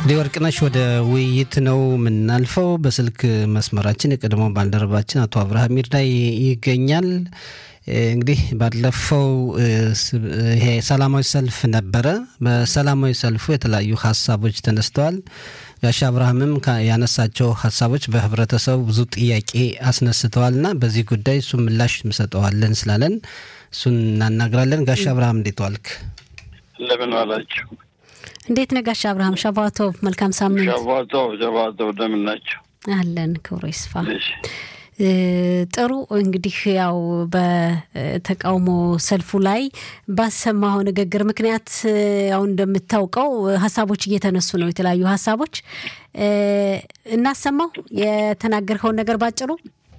እንግዲህ ወርቅነሽ ወደ ውይይት ነው የምናልፈው። በስልክ መስመራችን የቀድሞ ባልደረባችን አቶ አብርሃም ይርዳይ ይገኛል። እንግዲህ ባለፈው ይሄ ሰላማዊ ሰልፍ ነበረ። በሰላማዊ ሰልፉ የተለያዩ ሀሳቦች ተነስተዋል። ጋሻ አብርሃምም ያነሳቸው ሀሳቦች በህብረተሰቡ ብዙ ጥያቄ አስነስተዋልና በዚህ ጉዳይ እሱ ምላሽ እንሰጠዋለን ስላለን እሱን እናናግራለን። ጋሻ አብርሃም እንዴት ዋልክ? እንደምን ዋላችሁ? እንዴት ነህ ጋሻ አብርሃም? ሸባቶ መልካም ሳምንት። ሸባቶ ሸባቶ እንደምን ናቸው? አለን ክብሮ ይስፋ። ጥሩ እንግዲህ ያው በተቃውሞ ሰልፉ ላይ ባሰማኸው ንግግር ምክንያት ያው እንደምታውቀው ሀሳቦች እየተነሱ ነው። የተለያዩ ሀሳቦች እናሰማው የተናገርከውን ነገር ባጭሩ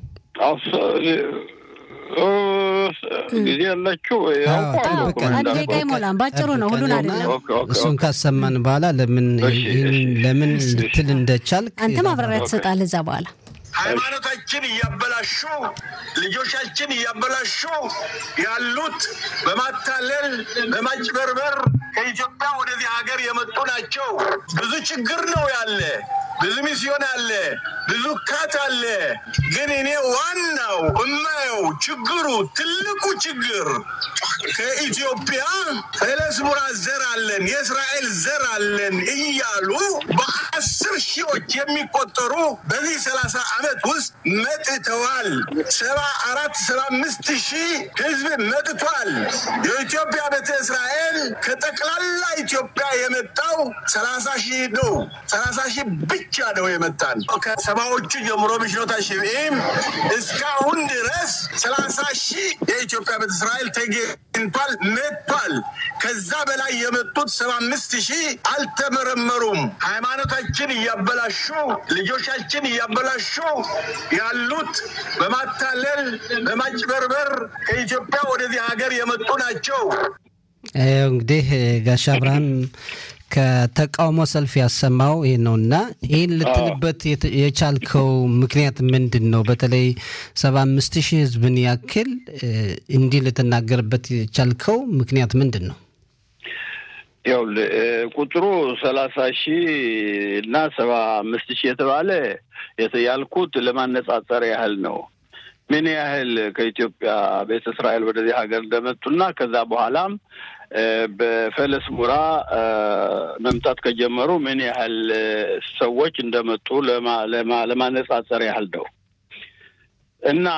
ጊዜ ያላችሁ አንድ ደቂቃ ይሞላም። ባጭሩ ነው፣ ሁሉን አይደለም። እሱን ካሰማን በኋላ ለምን ለምን ልትል እንደቻልክ አንተ ማብራሪያ ትሰጣለህ እዛ በኋላ ሃይማኖታችን እያበላሹ ልጆቻችን እያበላሹ ያሉት በማታለል በማጭበርበር ከኢትዮጵያ ወደዚህ ሀገር የመጡ ናቸው። ብዙ ችግር ነው ያለ፣ ብዙ ሚስዮን አለ፣ ብዙ ካት አለ። ግን እኔ ዋናው እማየው ችግሩ ትልቁ ችግር ከኢትዮጵያ ፈለስሙራ ዘር አለን የእስራኤል ዘር አለን እያሉ በአስር ሺዎች የሚቆጠሩ በዚህ ሰላሳ ዓመት ውስጥ መጥተዋል። ሰባ አራት ሰባ አምስት ሺህ ህዝብ መጥቷል። የኢትዮጵያ ቤተ እስራኤል ከጠቅላላ ኢትዮጵያ የመጣው ሰላሳ ሺህ ነው። ሰላሳ ሺህ ብቻ ነው የመጣን ከሰባዎቹ ጀምሮ ብሽኖታ ሽብኢም እስካሁን ድረስ ሰላሳ ሺህ የኢትዮጵያ ቤተ እስራኤል ተገኝቷል መጥቷል። ከዛ በላይ የመጡት ሰባ አምስት ሺህ አልተመረመሩም። ሃይማኖታችን እያበላሹ ልጆቻችን እያበላሹ ያሉት በማታለል በማጭበርበር ከኢትዮጵያ ወደዚህ ሀገር የመጡ ናቸው። እንግዲህ ጋሻ አብርሃም ከተቃውሞ ሰልፍ ያሰማው ይህ ነው እና ይህን ልትልበት የቻልከው ምክንያት ምንድን ነው? በተለይ ሰባ አምስት ሺህ ህዝብን ያክል እንዲህ ልትናገርበት የቻልከው ምክንያት ምንድን ነው? ያው ቁጥሩ ሰላሳ ሺህ እና ሰባ አምስት ሺህ የተባለ ያልኩት ለማነጻጸር ያህል ነው። ምን ያህል ከኢትዮጵያ ቤተ እስራኤል ወደዚህ ሀገር እንደመጡና ከዛ በኋላም በፈለስ ሙራ መምጣት ከጀመሩ ምን ያህል ሰዎች እንደመጡ ለማነጻጸር ያህል ነው እና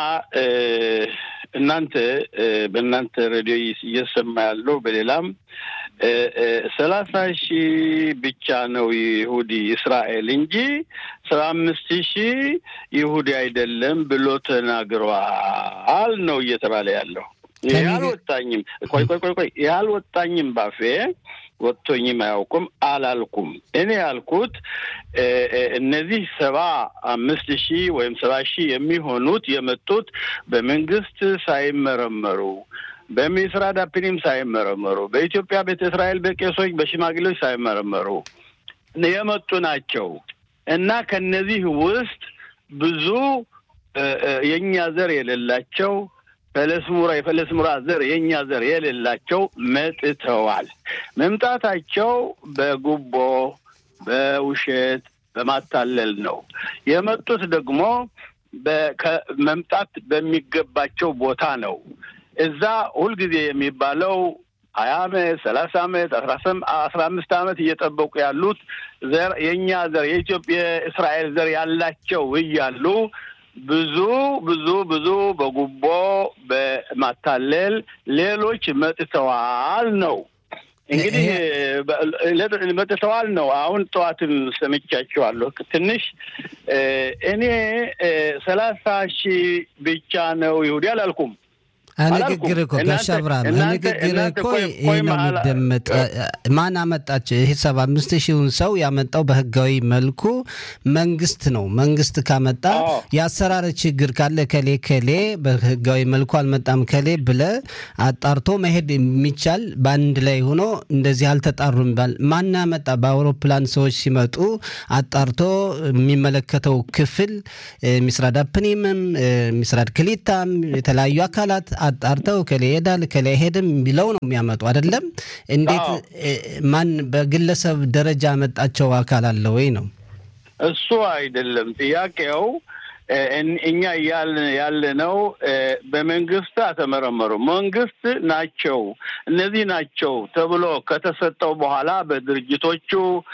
እናንተ በእናንተ ሬዲዮ እየሰማ ያለው በሌላም ሰላሳ ሺህ ብቻ ነው ይሁዲ እስራኤል እንጂ ሰባ አምስት ሺህ ይሁዲ አይደለም ብሎ ተናግረዋል ነው እየተባለ ያለው። ይህ አልወጣኝም። ቆይ ቆይ ቆይ ቆይ ይህ አልወጣኝም ባፌ ወጥቶኝም አያውቁም አላልኩም። እኔ ያልኩት እነዚህ ሰባ አምስት ሺህ ወይም ሰባ ሺህ የሚሆኑት የመጡት በመንግስት ሳይመረመሩ በሚስራ ዳፕኒም ሳይመረመሩ በኢትዮጵያ ቤተ እስራኤል በቄሶች በሽማግሌዎች ሳይመረመሩ የመጡ ናቸው እና ከነዚህ ውስጥ ብዙ የእኛ ዘር የሌላቸው ፈለስሙራ የፈለስሙራ ዘር የእኛ ዘር የሌላቸው መጥተዋል። መምጣታቸው በጉቦ በውሸት በማታለል ነው የመጡት። ደግሞ መምጣት በሚገባቸው ቦታ ነው። እዛ ሁልጊዜ የሚባለው ሀያ አመት ሰላሳ አመት አስራ አምስት አመት እየጠበቁ ያሉት ዘር የእኛ ዘር የኢትዮጵያ እስራኤል ዘር ያላቸው እያሉ ብዙ ብዙ ብዙ በጉቦ በማታለል ሌሎች መጥተዋል ነው እንግዲህ መጥተዋል ነው። አሁን ጠዋትም ሰምቻቸዋለሁ። ትንሽ እኔ ሰላሳ ሺህ ብቻ ነው ይሁዲ አላልኩም። ንግግር እኮ ጋሻ አብርሃም ንግግር እኮ ይህ ነው የሚደመጥ። ማን አመጣቸው? ይህ ሰባ አምስት ሺውን ሰው ያመጣው በህጋዊ መልኩ መንግስት ነው። መንግስት ካመጣ የአሰራር ችግር ካለ ከሌ ከሌ በህጋዊ መልኩ አልመጣም ከሌ ብለ አጣርቶ መሄድ የሚቻል በአንድ ላይ ሆኖ እንደዚህ አልተጣሩም ይባል። ማን ያመጣ? በአውሮፕላን ሰዎች ሲመጡ አጣርቶ የሚመለከተው ክፍል ሚስራድ አፕኒምም ሚስራድ ክሊታም የተለያዩ አካላት አጣርተው ከሌ ይሄዳል ከሌ አይሄድም ቢለው ነው የሚያመጡ አይደለም። እንዴት ማን በግለሰብ ደረጃ ያመጣቸው አካል አለ ወይ ነው? እሱ አይደለም ጥያቄው። እኛ ያለ ነው በመንግስት አተመረመሩ መንግስት ናቸው እነዚህ ናቸው ተብሎ ከተሰጠው በኋላ በድርጅቶቹ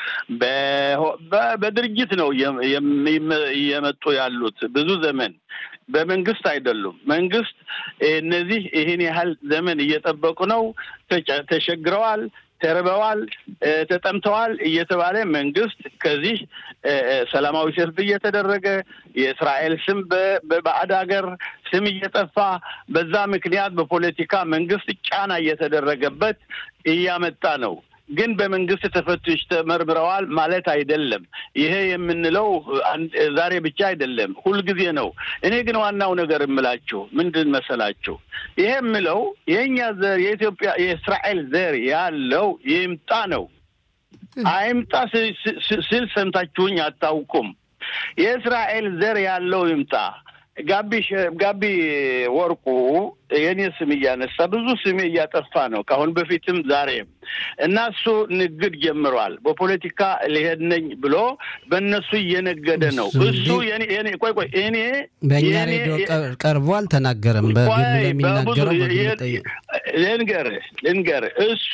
በድርጅት ነው እየመጡ ያሉት ብዙ ዘመን በመንግስት አይደሉም። መንግስት እነዚህ ይህን ያህል ዘመን እየጠበቁ ነው፣ ተቸግረዋል ተርበዋል፣ ተጠምተዋል እየተባለ መንግስት ከዚህ ሰላማዊ ሰልፍ እየተደረገ የእስራኤል ስም በባዕድ ሀገር ስም እየጠፋ በዛ ምክንያት በፖለቲካ መንግስት ጫና እየተደረገበት እያመጣ ነው። ግን በመንግስት ተፈትሽ ተመርምረዋል ማለት አይደለም። ይሄ የምንለው ዛሬ ብቻ አይደለም፣ ሁልጊዜ ነው። እኔ ግን ዋናው ነገር የምላችሁ ምንድን መሰላችሁ? ይሄ የምለው የእኛ ዘር የኢትዮጵያ የእስራኤል ዘር ያለው ይምጣ ነው። አይምጣ ስል ሰምታችሁኝ አታውቁም። የእስራኤል ዘር ያለው ይምጣ። ጋቢ ጋቢ ወርቁ የኔ ስም እያነሳ ብዙ ስሜ እያጠፋ ነው ከአሁን በፊትም ዛሬም እና እሱ ንግድ ጀምሯል። በፖለቲካ ሊሄድ ነኝ ብሎ በእነሱ እየነገደ ነው። እሱ ቆይ ቆይ እኔ በእኛ ሬዲዮ ቀርቦ አልተናገረም። በግሉ የሚናገረው ልንገርህ ልንገርህ እሱ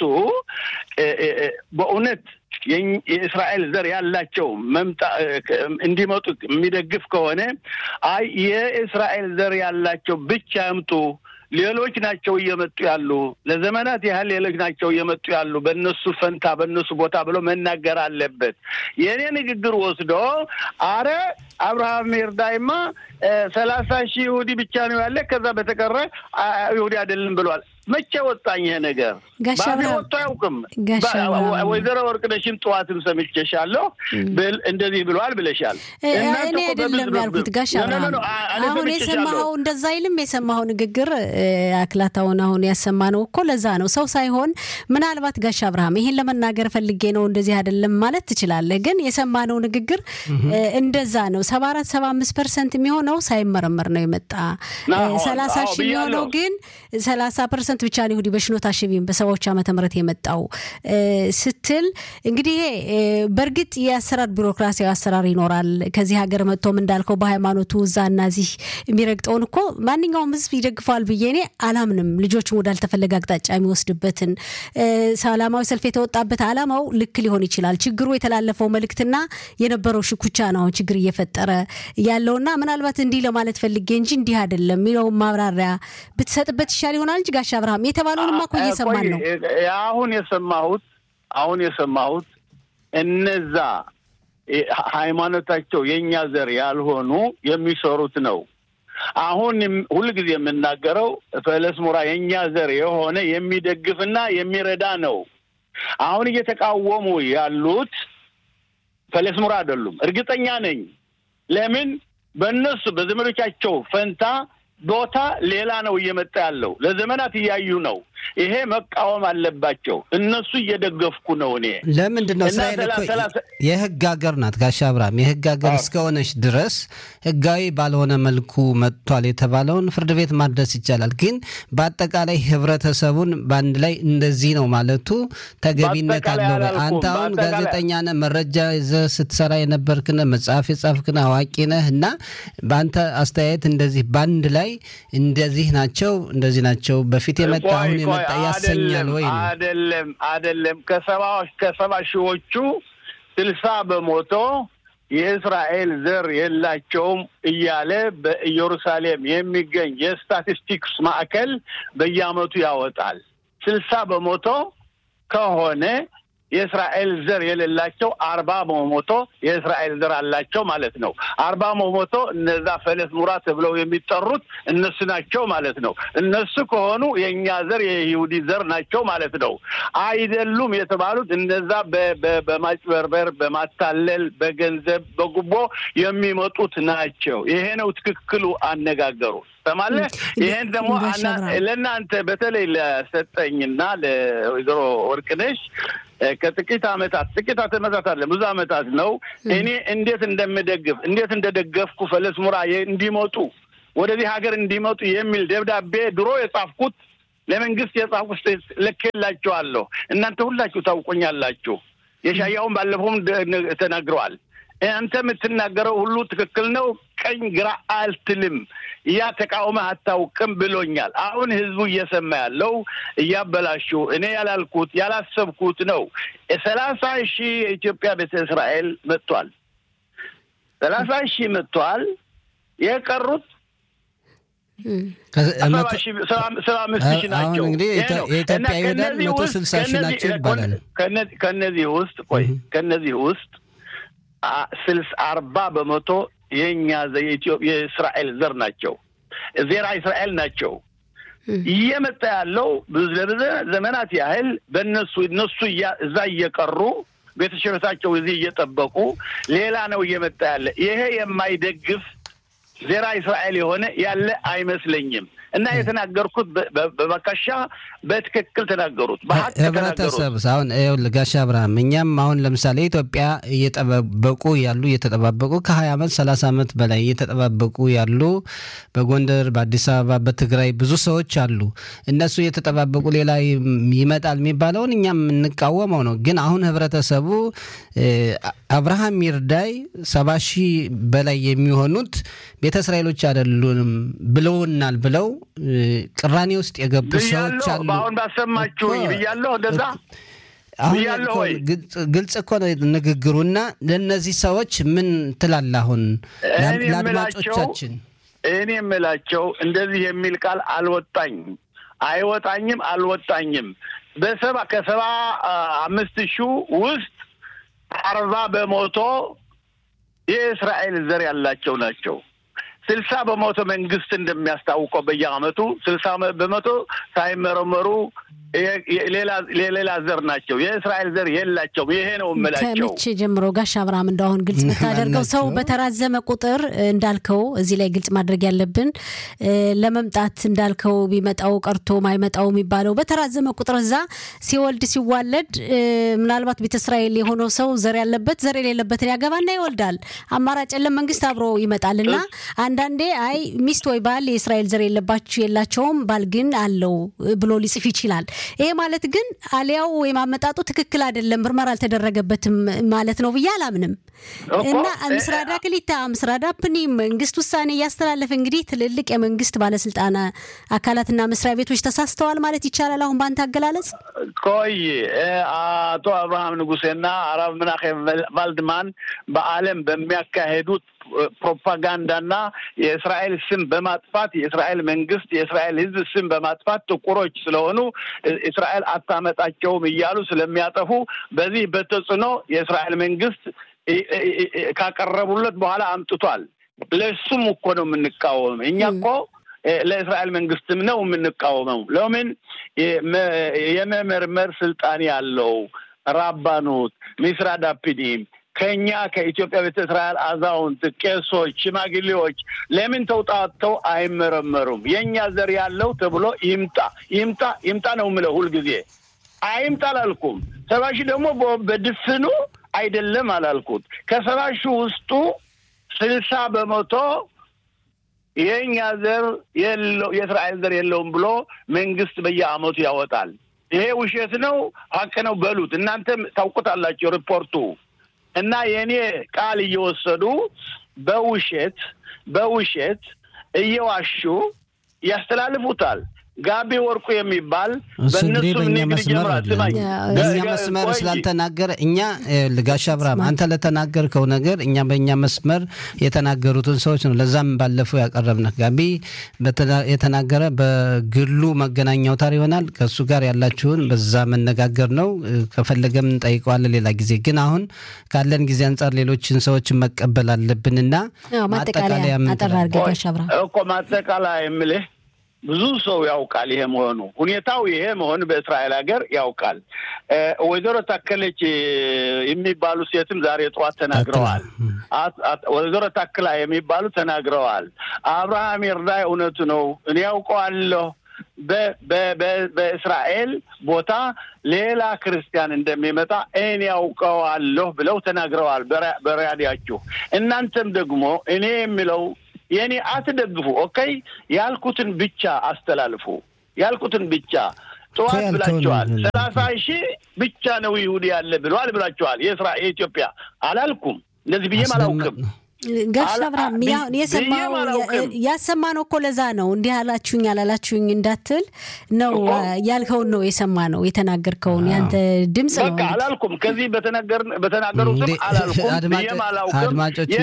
በእውነት የእስራኤል ዘር ያላቸው መምጣ እንዲመጡ የሚደግፍ ከሆነ አይ የእስራኤል ዘር ያላቸው ብቻ ያምጡ፣ ሌሎች ናቸው እየመጡ ያሉ፣ ለዘመናት ያህል ሌሎች ናቸው እየመጡ ያሉ፣ በእነሱ ፈንታ በእነሱ ቦታ ብሎ መናገር አለበት። የእኔ ንግግር ወስዶ አረ አብርሃም ይርዳይማ ሰላሳ ሺህ ይሁዲ ብቻ ነው ያለ፣ ከዛ በተቀረ ይሁዲ አይደለም ብሏል። መቼ ወጣኝ ይሄ ነገር? ባፌ ወጥቶ አያውቅም። ወይዘሮ ወርቅነሽም ጠዋትም ሰምቼሻለሁ እንደዚህ ብለዋል ብለሻል። እኔ አይደለም ያልኩት ጋሽ አብርሃም፣ አሁን የሰማኸው እንደዛ አይልም። የሰማኸው ንግግር አክላታውን አሁን ያሰማነው እኮ ለዛ ነው ሰው ሳይሆን ምናልባት ጋሽ አብርሃም ይሄን ለመናገር ፈልጌ ነው እንደዚህ አይደለም ማለት ትችላለህ። ግን የሰማነው ንግግር እንደዛ ነው። ሰባ አራት ሰባ አምስት ፐርሰንት የሚሆነው ሳይመረመር ነው የመጣ ሰላሳ ሺህ የሚሆነው ግን ሰላሳ ፐርሰንት ብቻ ነው ይሁዲ በሽኖት አሸቢም በሰባዎች ዓመተ ምህረት የመጣው ስትል እንግዲህ ይሄ በእርግጥ የአሰራር ቢሮክራሲያዊ አሰራር ይኖራል። ከዚህ ሀገር መጥቶም እንዳልከው በሃይማኖቱ እዛና እዚህ የሚረግጠውን እኮ ማንኛውም ሕዝብ ይደግፈዋል ብዬ እኔ አላምንም። ልጆችን ወዳልተፈለገ አቅጣጫ የሚወስድበትን ሰላማዊ ሰልፍ የተወጣበት አላማው ልክ ሊሆን ይችላል። ችግሩ የተላለፈው መልእክትና የነበረው ሽኩቻ ነው አሁን ችግር እየፈጠረ ያለውና ምናልባት እንዲህ ለማለት ፈልጌ እንጂ እንዲህ አይደለም የሚለውን ማብራሪያ ብትሰጥበት ይሻል ይሆናል እንጂ ጋሽ አብርሃም የተባለውንማ እኮ እየሰማን ነው። አሁን የሰማሁት አሁን የሰማሁት እነዛ ሃይማኖታቸው የእኛ ዘር ያልሆኑ የሚሰሩት ነው። አሁን ሁልጊዜ የምናገረው ፈለስሙራ የእኛ ዘር የሆነ የሚደግፍና የሚረዳ ነው። አሁን እየተቃወሙ ያሉት ፈለስሙራ አይደሉም። እርግጠኛ ነኝ። ለምን በእነሱ በዘመዶቻቸው ፈንታ ቦታ ሌላ ነው እየመጣ ያለው። ለዘመናት እያዩ ነው። ይሄ መቃወም አለባቸው። እነሱ እየደገፍኩ ነው። እኔ ለምንድን ነው እስራኤል እኮ የህግ ሀገር ናት ጋሻ አብርሃም። የህግ ሀገር እስከሆነች ድረስ ህጋዊ ባልሆነ መልኩ መጥቷል የተባለውን ፍርድ ቤት ማድረስ ይቻላል። ግን በአጠቃላይ ህብረተሰቡን በአንድ ላይ እንደዚህ ነው ማለቱ ተገቢነት አለው። አንተ አሁን ጋዜጠኛ ነህ፣ መረጃ ይዘህ ስትሰራ የነበርክ ነህ፣ መጽሐፍ የጻፍክ ነህ፣ አዋቂ ነህ እና በአንተ አስተያየት እንደዚህ በአንድ ላይ እንደዚህ ናቸው እንደዚህ ናቸው በፊት የመጣ አሁን የመጣ ያሰኛል ወይ? አይደለም አይደለም። ከሰባ ከሰባ ሺዎቹ ስልሳ በሞቶ የእስራኤል ዘር የላቸውም እያለ በኢየሩሳሌም የሚገኝ የስታቲስቲክስ ማዕከል በየዓመቱ ያወጣል። ስልሳ በሞቶ ከሆነ የእስራኤል ዘር የሌላቸው አርባ በመቶ የእስራኤል ዘር አላቸው ማለት ነው። አርባ በመቶ እነዛ ፈለስ ሙራ ተብለው የሚጠሩት እነሱ ናቸው ማለት ነው። እነሱ ከሆኑ የእኛ ዘር የይሁዲ ዘር ናቸው ማለት ነው። አይደሉም የተባሉት እነዛ በማጭበርበር፣ በማታለል፣ በገንዘብ፣ በጉቦ የሚመጡት ናቸው። ይሄ ነው ትክክሉ አነጋገሩ። ሰማለህ? ይሄን ደግሞ ለእናንተ በተለይ ለሰጠኝና ለወይዘሮ ወርቅነሽ ከጥቂት ዓመታት ጥቂት ዓመታት አለ ብዙ ዓመታት ነው። እኔ እንዴት እንደምደግፍ እንዴት እንደደገፍኩ ፈለስ ሙራ እንዲመጡ ወደዚህ ሀገር እንዲመጡ የሚል ደብዳቤ ድሮ የጻፍኩት ለመንግስት የጻፍኩት ልኬላችኋለሁ። እናንተ ሁላችሁ ታውቆኛላችሁ። የሻያውን ባለፈውም ተናግረዋል። አንተ የምትናገረው ሁሉ ትክክል ነው፣ ቀኝ ግራ አልትልም፣ ያ ተቃውመህ አታውቅም ብሎኛል። አሁን ህዝቡ እየሰማ ያለው እያበላሹ እኔ ያላልኩት ያላሰብኩት ነው። ሰላሳ ሺህ የኢትዮጵያ ቤተ እስራኤል መጥቷል። ሰላሳ ሺህ መጥቷል። የቀሩት ሰባ አምስት ሺህ ናቸው። እንግዲህ የኢትዮጵያ ይሁዳን መቶ ስልሳ ሺህ ናቸው ይባላል። ከነዚህ ውስጥ ቆይ ከነዚህ ውስጥ ስልስ አርባ በመቶ የእኛ የእስራኤል ዘር ናቸው። ዜራ እስራኤል ናቸው። እየመጣ ያለው ብዙ ዘመናት ያህል በእነሱ እነሱ እዛ እየቀሩ ቤተሰቦቻቸው እዚህ እየጠበቁ ሌላ ነው እየመጣ ያለ። ይሄ የማይደግፍ ዜራ እስራኤል የሆነ ያለ አይመስለኝም። እና የተናገርኩት በመካሻ በትክክል ተናገሩት። ህብረተሰብ አሁን ይኸውልህ ጋሽ አብርሃም እኛም አሁን ለምሳሌ ኢትዮጵያ እየጠባበቁ ያሉ እየተጠባበቁ ከሀያ ዓመት ሰላሳ ዓመት በላይ እየተጠባበቁ ያሉ በጎንደር፣ በአዲስ አበባ፣ በትግራይ ብዙ ሰዎች አሉ። እነሱ እየተጠባበቁ ሌላ ይመጣል የሚባለውን እኛም የምንቃወመው ነው። ግን አሁን ህብረተሰቡ አብርሃም ይርዳይ ሰባ ሺህ በላይ የሚሆኑት ቤተ እስራኤሎች አይደሉንም ብለውናል ብለው ቅራኔ ውስጥ የገቡ ሰዎች አሉ። አሁን ባሰማችሁኝ ብያለሁ። እንደዛ ብያለሁ ወይ? ግልጽ እኮ ነው ንግግሩና ለእነዚህ ሰዎች ምን ትላለህ? አሁን ለአድማጮቻችን እኔ የምላቸው እንደዚህ የሚል ቃል አልወጣኝም፣ አይወጣኝም፣ አልወጣኝም። በሰባ ከሰባ አምስት ሺህ ውስጥ አርባ በመቶ የእስራኤል ዘር ያላቸው ናቸው። ስልሳ በመቶ መንግስት እንደሚያስታውቀው በየአመቱ ስልሳ በመቶ ሳይመረመሩ ሌላ ዘር ናቸው። የእስራኤል ዘር የላቸውም። ይሄ ነው የምላቸው። ከመቼ ጀምሮ ጋሽ አብርሃም እንደአሁን ግልጽ ብታደርገው ሰው በተራዘመ ቁጥር እንዳልከው እዚህ ላይ ግልጽ ማድረግ ያለብን ለመምጣት እንዳልከው ቢመጣው ቀርቶ ማይመጣው የሚባለው በተራዘመ ቁጥር እዛ ሲወልድ ሲዋለድ ምናልባት ቤተ እስራኤል የሆነው ሰው ዘር ያለበት ዘር የሌለበትን ያገባና ይወልዳል። አማራጭ የለም። መንግስት አብሮ ይመጣል እና አንዳንዴ አይ ሚስት ወይ ባል የእስራኤል ዘር የለባችሁ የላቸውም ባል ግን አለው ብሎ ሊጽፍ ይችላል። ይሄ ማለት ግን አሊያው ወይም አመጣጡ ትክክል አይደለም፣ ምርመራ አልተደረገበትም ማለት ነው ብዬ አላምንም። እና ምስራዳ ክሊታ ምስራዳ ፕኒ መንግስት ውሳኔ እያስተላለፈ እንግዲህ ትልልቅ የመንግስት ባለስልጣና አካላትና መስሪያ ቤቶች ተሳስተዋል ማለት ይቻላል። አሁን በአንተ አገላለጽ ቆይ አቶ አብርሃም ንጉሴና አራብ ምናኼም ቫልድማን በዓለም በሚያካሄዱት ፕሮፓጋንዳና የእስራኤል ስም በማጥፋት የእስራኤል መንግስት የእስራኤል ሕዝብ ስም በማጥፋት ጥቁሮች ስለሆኑ እስራኤል አታመጣቸውም እያሉ ስለሚያጠፉ በዚህ በተጽዕኖ የእስራኤል መንግስት ካቀረቡለት በኋላ አምጥቷል። ለሱም እኮ ነው የምንቃወም እኛ እኮ ለእስራኤል መንግስትም ነው የምንቃወመው። ለምን የመመርመር ስልጣን ያለው ራባኑት ሚስራድ አፒዲም ከኛ ከኢትዮጵያ ቤተ እስራኤል አዛውንት፣ ቄሶች፣ ሽማግሌዎች ለምን ተውጣተው አይመረመሩም? የእኛ ዘር ያለው ተብሎ ይምጣ ይምጣ ይምጣ ነው የምለው ሁልጊዜ። አይምጣ አላልኩም። ሰባ ሺህ ደግሞ በድፍኑ አይደለም አላልኩት። ከሰባ ሺህ ውስጡ ስልሳ በመቶ የእኛ ዘር የለው የእስራኤል ዘር የለውም ብሎ መንግስት በየአመቱ ያወጣል። ይሄ ውሸት ነው ሀቅ ነው በሉት። እናንተም ታውቁታላችሁ ሪፖርቱ እና የእኔ ቃል እየወሰዱ በውሸት በውሸት እየዋሹ ያስተላልፉታል። ጋቢ ወርቁ የሚባል በእነሱ ንግድ ጀምሯል። በእኛ መስመር ስላልተናገረ እኛ ልጋሽ አብርሃም አንተ ለተናገርከው ነገር እኛ በእኛ መስመር የተናገሩትን ሰዎች ነው። ለዛም ባለፈው ያቀረብነህ ጋቢ የተናገረ በግሉ መገናኛ አውታር ይሆናል። ከእሱ ጋር ያላችሁን በዛ መነጋገር ነው። ከፈለገም እንጠይቀዋለን ሌላ ጊዜ። ግን አሁን ካለን ጊዜ አንጻር ሌሎችን ሰዎችን መቀበል አለብንና ማጠቃለያ እኮ ማጠቃለያ የምልህ ብዙ ሰው ያውቃል ይሄ መሆኑ ሁኔታው ይሄ መሆኑ በእስራኤል ሀገር ያውቃል። ወይዘሮ ታከለች የሚባሉ ሴትም ዛሬ ጠዋት ተናግረዋል። ወይዘሮ ታክላ የሚባሉ ተናግረዋል። አብርሃም ይርዳይ እውነቱ ነው፣ እኔ ያውቀዋለሁ በእስራኤል ቦታ ሌላ ክርስቲያን እንደሚመጣ እኔ ያውቀዋለሁ ብለው ተናግረዋል በራዲያችሁ። እናንተም ደግሞ እኔ የሚለው የእኔ አትደግፉ። ኦኬ ያልኩትን ብቻ አስተላልፉ። ያልኩትን ብቻ ጠዋት ብላችኋል። ሰላሳ ሺህ ብቻ ነው ይሁዲ ያለ ብለዋል ብላችኋል። የስራ የኢትዮጵያ አላልኩም። እንደዚህ ብዬም አላውቅም። ጋሽ አብርሃም የሰማው ያሰማ ነው እኮ ለዛ ነው እንዲህ አላችሁኝ አላላችሁኝ እንዳትል ነው ያልከውን ነው የሰማ ነው የተናገርከውን ያንተ ድምፅ ነው። በቃ አላልኩም። ከዚህ በተናገሩትም አላልኩም ብዬም አላውቅም።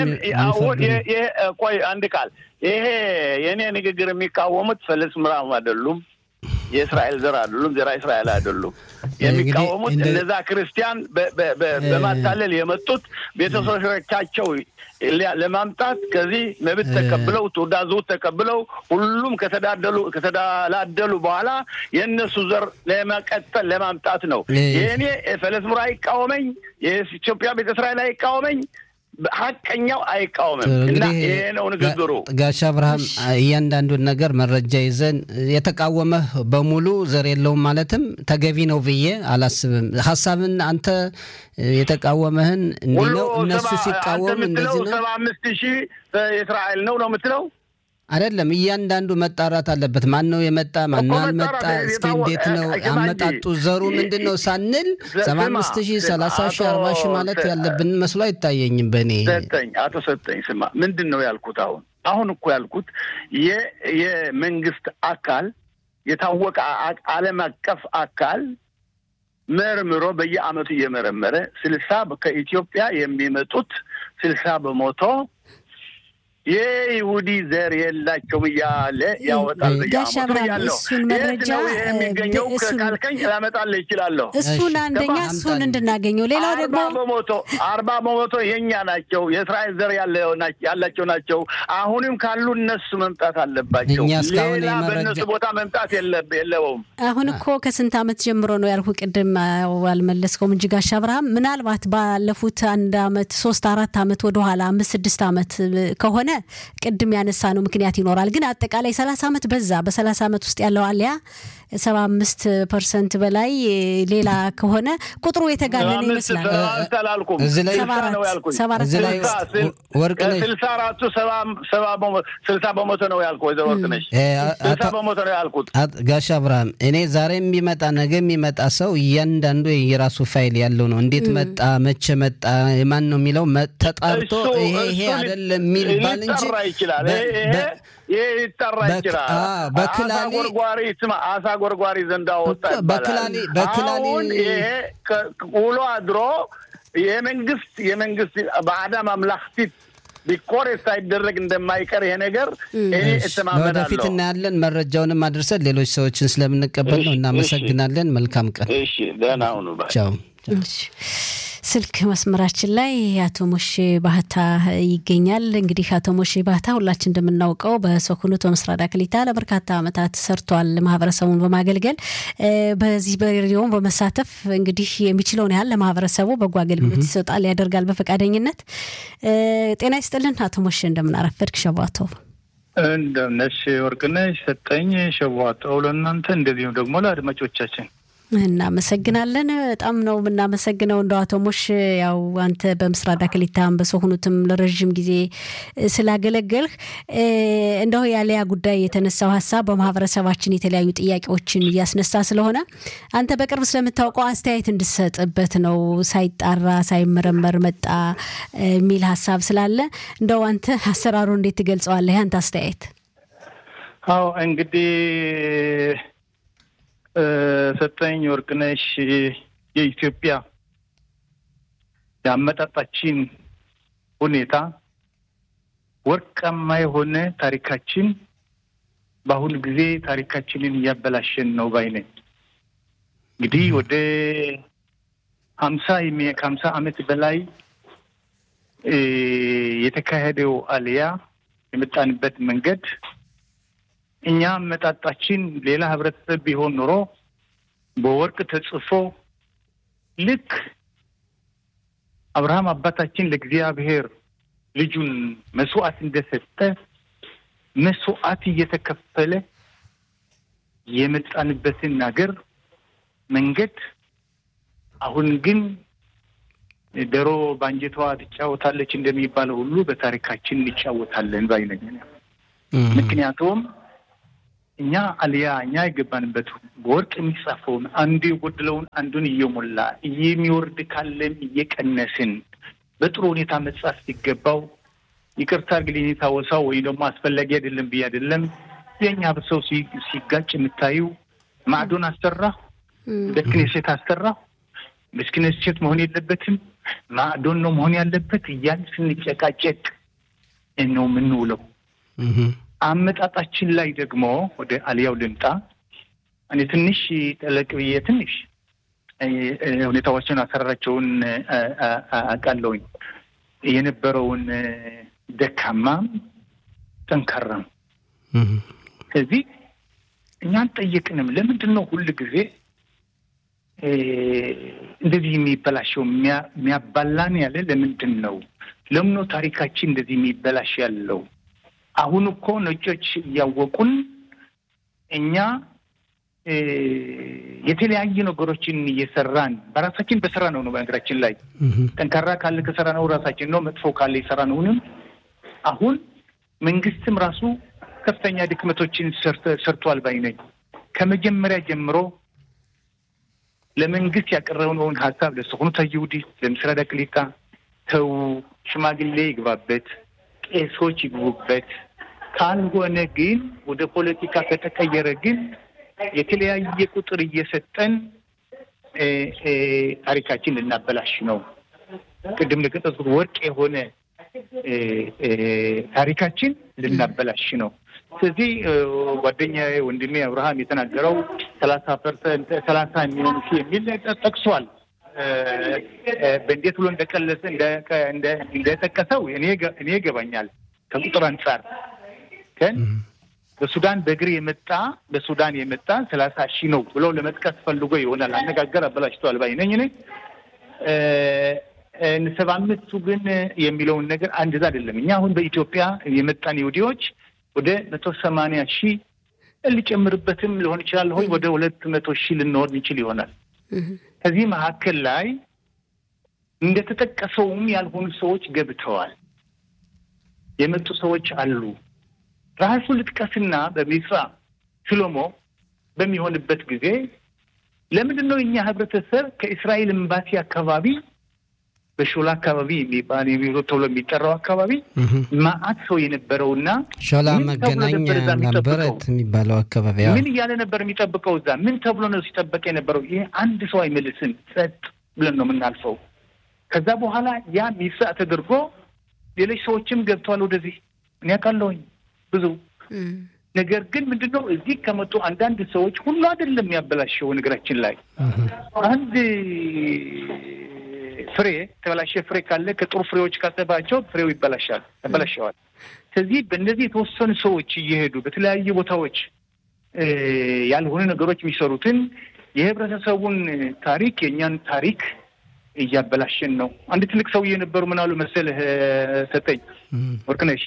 ቆይ አንድ ቃል ይሄ የእኔ ንግግር የሚቃወሙት ፈለስ ምራም አይደሉም የእስራኤል ዘር አይደሉም። ዘራ እስራኤል አይደሉም። የሚቃወሙት እነዛ ክርስቲያን በማታለል የመጡት ቤተሰቦቻቸው ለማምጣት ከዚህ መብት ተቀብለው ትዕዛዙ ተቀብለው ሁሉም ከተዳደሉ ከተደላደሉ በኋላ የእነሱ ዘር ለመቀጠል ለማምጣት ነው። የእኔ ፈለስሙራ አይቃወመኝ፣ የኢትዮጵያ ቤተ እስራኤል አይቃወመኝ ሀቀኛው አይቃወምም እና ይሄ ነው ንግግሩ። ጋሽ አብርሃም እያንዳንዱን ነገር መረጃ ይዘን የተቃወመህ በሙሉ ዘር የለውም ማለትም ተገቢ ነው ብዬ አላስብም። ሀሳብን አንተ የተቃወመህን እንዲህ ነው እነሱ ሲቃወም እንደዚህ ነው። ሰባ አምስት ሺህ የእስራኤል ነው ነው የምትለው አይደለም። እያንዳንዱ መጣራት አለበት። ማን ነው የመጣ ማን አልመጣ፣ እስኪ እንዴት ነው አመጣጡ፣ ዘሩ ምንድን ነው ሳንል ሰባ አምስት ሺህ ሰላሳ ሺህ አርባ ሺህ ማለት ያለብን መስሎ አይታየኝም። በእኔ ሰጠኝ አቶ ሰጠኝ ስማ፣ ምንድን ነው ያልኩት? አሁን አሁን እኮ ያልኩት የመንግስት አካል የታወቀ ዓለም አቀፍ አካል መርምሮ በየአመቱ እየመረመረ ስልሳ ከኢትዮጵያ የሚመጡት ስልሳ በመቶ የይሁዲ ዘር የላቸውም እያለ ያወጣል። ጋሽ አብርሃም እሱን መረጃ የሚገኘው ካልከኝ ላመጣልህ ይችላለሁ። እሱን አንደኛ እሱን እንድናገኘው፣ ሌላው ደግሞ አርባ በመቶ አርባ በመቶ የእኛ ናቸው የእስራኤል ዘር ያላቸው ናቸው። አሁንም ካሉ እነሱ መምጣት አለባቸው። ሌላ በእነሱ ቦታ መምጣት የለውም። አሁን እኮ ከስንት ዓመት ጀምሮ ነው ያልኩ፣ ቅድም አልመለስከውም እንጂ ጋሽ አብርሃም ምናልባት ባለፉት አንድ አመት ሶስት አራት አመት ወደኋላ አምስት ስድስት አመት ከሆነ ቅድም ያነሳ ነው ምክንያት ይኖራል። ግን አጠቃላይ ሰላሳ ዓመት በዛ በሰላሳ ዓመት ውስጥ ያለው አሊያ ሰባ አምስት ፐርሰንት በላይ ሌላ ከሆነ ቁጥሩ የተጋነነ ይመስላል። እዚህ ላይ ወርቅ ስልሳ አራቱ ስልሳ በመቶ ነው ያልኩ ወይዘሮ ወርቅ ነሽ ስልሳ በመቶ ነው ያልኩት። ጋሽ አብርሃም እኔ ዛሬ የሚመጣ ነገ የሚመጣ ሰው እያንዳንዱ የራሱ ፋይል ያለው ነው። እንዴት መጣ፣ መቼ መጣ፣ የማን ነው የሚለው ተጣርቶ ይሄ ይሄ አይደለም የሚባል እንጂ ይችላል ይሄ ይጠራ ይችላል። በክላሌ ጎርጓሪ ስማ፣ አሳ ጎርጓሪ ዘንድ አወጣ ይባላል። አሁን ይሄ ውሎ አድሮ የመንግስት የመንግስት በአዳም አምላክቲት ቢኮሬት ሳይደረግ እንደማይቀር ይሄ ነገር እኔ እተማመናለሁ። ወደፊት እናያለን። መረጃውንም አድርሰን ሌሎች ሰዎችን ስለምንቀበል ነው። እናመሰግናለን። መልካም ቀን። እሺ፣ ደህና ሁኑ። ቻው። ስልክ መስመራችን ላይ አቶ ሞሼ ባህታ ይገኛል። እንግዲህ አቶ ሞሼ ባህታ ሁላችን እንደምናውቀው በሶኮኑት በምስራቅ ክሊታ ለበርካታ ዓመታት ሰርቷል፣ ማህበረሰቡን በማገልገል በዚህ በሬዲዮን በመሳተፍ እንግዲህ የሚችለውን ያህል ለማህበረሰቡ በጎ አገልግሎት ይሰጣል፣ ያደርጋል በፈቃደኝነት። ጤና ይስጥልን አቶ ሞሼ እንደምናረፈድክ ሸቧቶ እንደምነሽ ወርቅነሽ ሰጠኝ ሸቧቶ ለእናንተ እንደዚሁም ደግሞ ለአድማጮቻችን እናመሰግናለን። በጣም ነው የምናመሰግነው። እንደ አቶ ሞሽ ያው አንተ በምስራቅ ዳክሊታም በሰሆኑትም ለረዥም ጊዜ ስላገለገልህ እንደው ያለያ ጉዳይ የተነሳው ሀሳብ በማህበረሰባችን የተለያዩ ጥያቄዎችን እያስነሳ ስለሆነ አንተ በቅርብ ስለምታውቀው አስተያየት እንድሰጥበት ነው። ሳይጣራ ሳይመረመር መጣ የሚል ሀሳብ ስላለ እንደው አንተ አሰራሩ እንዴት ትገልጸዋለህ? ያንተ አስተያየት። አዎ እንግዲህ ሰጠኝ ወርቅነሽ የኢትዮጵያ የአመጣጣችን ሁኔታ ወርቃማ የሆነ ታሪካችን በአሁኑ ጊዜ ታሪካችንን እያበላሸን ነው ባይ ነኝ። እንግዲህ ወደ ሀምሳ ከሀምሳ ዓመት በላይ የተካሄደው አልያ የመጣንበት መንገድ እኛ አመጣጣችን ሌላ ህብረተሰብ ቢሆን ኖሮ በወርቅ ተጽፎ ልክ አብርሃም አባታችን ለእግዚአብሔር ልጁን መስዋዕት እንደሰጠ መስዋዕት እየተከፈለ የመጣንበትን ሀገር መንገድ አሁን ግን ዶሮ በአንጀቷ ትጫወታለች እንደሚባለው ሁሉ በታሪካችን እንጫወታለን ባይ ነኝ። ምክንያቱም እኛ አልያ እኛ የገባንበት በወርቅ የሚጻፈውን አንዱ የጎደለውን አንዱን እየሞላ የሚወርድ ካለም እየቀነስን በጥሩ ሁኔታ መጻፍ ሲገባው ይቅርታ አድርግልኝ የታወሳው ወይም ደግሞ አስፈላጊ አይደለም ብዬ አይደለም። የእኛ ሰው ሲጋጭ የምታዩ ማዕዶን አሰራሁ፣ በክኔሴት አሰራሁ፣ በክኔሴት መሆን የለበትም ማዕዶን ነው መሆን ያለበት እያል ስንጨቃጨቅ ነው የምንውለው። አመጣጣችን ላይ ደግሞ ወደ አልያው ልምጣ። እኔ ትንሽ ጠለቅ ብዬ ትንሽ ሁኔታዎችን አሰራራቸውን አውቃለሁኝ። የነበረውን ደካማም ጠንካራም። ስለዚህ እኛ አልጠየቅንም። ለምንድን ነው ሁል ጊዜ እንደዚህ የሚበላሸው? የሚያባላን ያለ ለምንድን ነው? ለምኖ ታሪካችን እንደዚህ የሚበላሽ ያለው? አሁን እኮ ነጮች እያወቁን እኛ የተለያዩ ነገሮችን እየሰራን በራሳችን በስራ ነው ነው በነገራችን ላይ ጠንካራ ካለ ከሰራ ነው ራሳችን ነው። መጥፎ ካለ የሰራ ነውንም አሁን መንግስትም ራሱ ከፍተኛ ድክመቶችን ሰርቷል ባይ ነኝ። ከመጀመሪያ ጀምሮ ለመንግስት ያቀረብነውን ሀሳብ ለስኹኑት አይሁዲት ለምስራቅ ቅሊታ ተው፣ ሽማግሌ ይግባበት፣ ቄሶች ይግቡበት። ካልሆነ ግን ወደ ፖለቲካ ከተቀየረ ግን የተለያየ ቁጥር እየሰጠን ታሪካችን ልናበላሽ ነው። ቅድም ለገጠጽኩት ወርቅ የሆነ ታሪካችን ልናበላሽ ነው። ስለዚህ ጓደኛ ወንድሜ አብርሃም የተናገረው ሰላሳ ፐርሰንት ሰላሳ የሚሆኑ ሺህ የሚል ጠቅሷል። በእንዴት ብሎ እንደቀለሰ እንደጠቀሰው እኔ ይገባኛል ከቁጥር አንጻር ግን በሱዳን በእግር የመጣ በሱዳን የመጣ ሰላሳ ሺህ ነው ብሎ ለመጥቀስ ፈልጎ ይሆናል። አነጋገር አበላሽተዋል ባይ ነኝ እኔ። ሰባ አምስቱ ግን የሚለውን ነገር አንድዛ አይደለም። እኛ አሁን በኢትዮጵያ የመጣን ይሁዲዎች ወደ መቶ ሰማንያ ሺህ ሊጨምርበትም ሊሆን ይችላል ሆይ ወደ ሁለት መቶ ሺህ ልንወርድ እንችል ይሆናል። ከዚህ መካከል ላይ እንደተጠቀሰውም ያልሆኑ ሰዎች ገብተዋል። የመጡ ሰዎች አሉ። ራሱ ልጥቀስና በሚስራ ሽሎሞ በሚሆንበት ጊዜ ለምንድን ነው እኛ ህብረተሰብ ከእስራኤል ኤምባሲ አካባቢ በሾላ አካባቢ የሚባል የሚሮ ተብሎ የሚጠራው አካባቢ ማአት ሰው የነበረውና ሾላ መገናኛ ነበረት የሚባለው አካባቢ ምን እያለ ነበር የሚጠብቀው? እዛ ምን ተብሎ ነው ሲጠበቅ የነበረው? ይሄ አንድ ሰው አይመልስም፣ ጸጥ ብለን ነው የምናልፈው። ከዛ በኋላ ያ ሚሳ ተደርጎ ሌሎች ሰዎችም ገብተዋል ወደዚህ እኔ ያውቃለሁኝ ብዙ ነገር ግን ምንድን ነው እዚህ ከመጡ አንዳንድ ሰዎች ሁሉ አይደለም ያበላሸው። ነገራችን ላይ አንድ ፍሬ ተበላሸ ፍሬ ካለ ከጥሩ ፍሬዎች ካጠባቸው ፍሬው ይበላሻል ያበላሸዋል። ስለዚህ በእነዚህ የተወሰኑ ሰዎች እየሄዱ በተለያዩ ቦታዎች ያልሆኑ ነገሮች የሚሰሩትን የህብረተሰቡን ታሪክ የእኛን ታሪክ እያበላሸን ነው። አንድ ትልቅ ሰውዬ የነበሩ ምን አሉ መሰለህ ሰጠኝ ወርቅነሽ